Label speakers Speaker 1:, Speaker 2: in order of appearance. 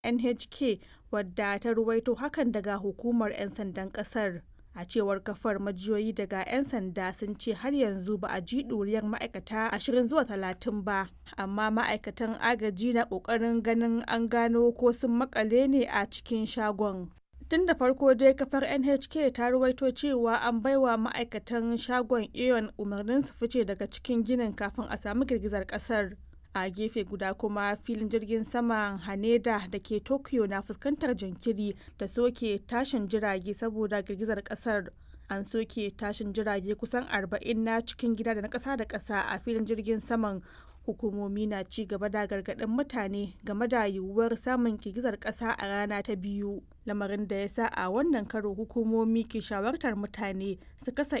Speaker 1: NHK wadda ta ruwaito hakan daga hukumar 'yan sandan kasar. A cewar kafar majiyoyi daga 'yan sanda sun ce har yanzu ba a ji ɗuriyar ma'aikata 20 zuwa 30 ba, amma ma'aikatan agaji na ƙoƙarin ganin an gano ko sun makale ne a cikin shagon. Tun da farko dai kafar NHK ta ruwaito cewa an baiwa ma'aikatan shagon Aeon umarnin su fice daga cikin ginin kafin a samu girgizar kasar. A gefe guda kuma filin jirgin saman Haneda da ke Tokyo na fuskantar jinkiri da soke tashin jirage saboda girgizar kasar. An soke tashin jirage kusan 40 na cikin gida da na ƙasa da ƙasa a filin jirgin saman hukumomi na ci gaba da gargaɗin mutane game da yiwuwar samun girgizar ƙasa a rana ta biyu lamarin da ya sa a wannan karo hukumomi ke shawartar mutane su kasa